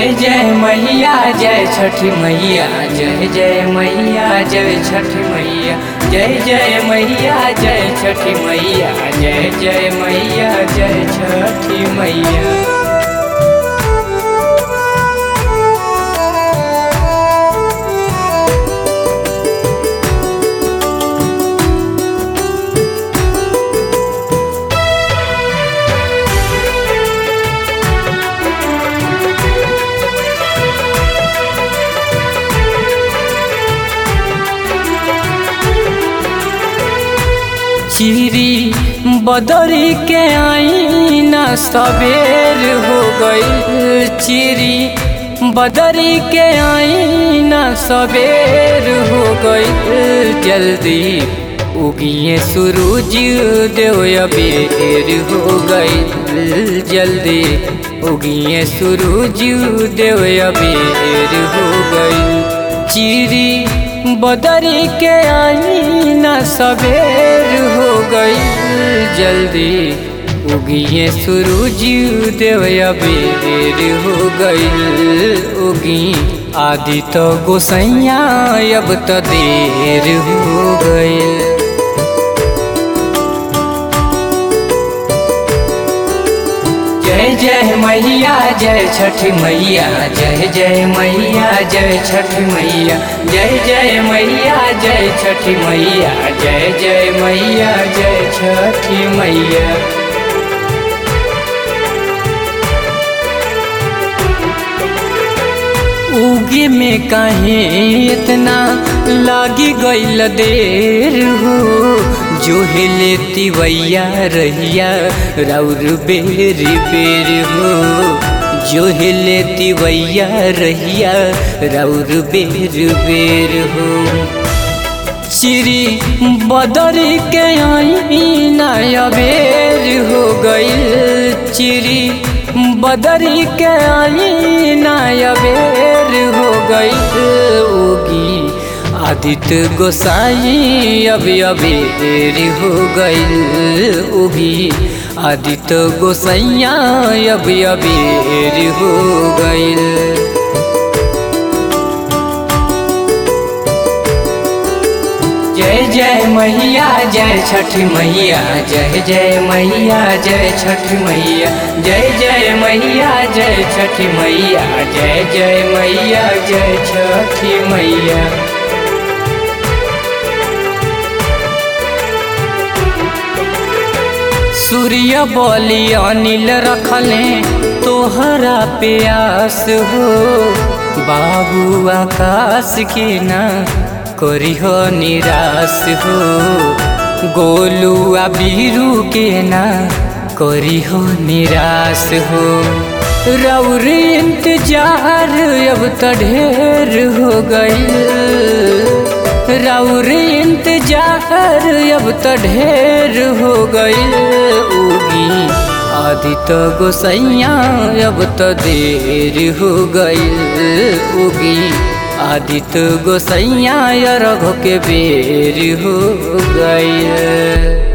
जय जय मैया जय छठी मैया जय जय मैया जय छठी मैया जय जय मैया जय छठी मैया जय जय मैया जय छठी मैया चिरी बदरी के आईना सवेर हो गई चिरी बदरी के आईना सवेर हो गई जल्दी उगिए सूरज देव अबेर हो गई जल्दी उगिए सूरज देव अबेर हो गई चिरी बदरी के आईना सवेर हो गई जल्दी उगिए सूरज देव अबेर हो गई उगी आदि तो गोसैया अब तो देर हो गई जय जय मैया जय छठी मैया जय जय मैया जय छठी मैया जय जय मैया जय छठी मैया जय जय मैया जय छठी मैया उगे में काहे इतना लागी गईल देर हो जो लेती वैया रहिया राउर बेर बेर हो जो लेती वैया रहिया राउर बेर बेर हो चिरी बदरी के आईना अबेर हो गई चिरी बदरी के आईना अबेर हो गई उगी आदित्य गोसाई अब अबेर हो गई उगी आदित्य गोसैया अब अबेर हो गई जय जय मैया जय छठी मैया जय जय मैया जय छठी मैया जय जय मैया जय छठी मैया जय जय मैया जय छठी मैया सूर्य बोली अनिल रखले तोहरा प्यास हो बाबू आकाश के ना करिह निराश हो गोलुआ बीरू के ना करिह निराश हो रौर इंतजार अब तो ढेर हो गई रौर इंतजार अब तो ढेर हो गई उगी आदित्य गोसैया अब तो देर हो गई उगी आदित्य गोसैया रघ के बेर हो गई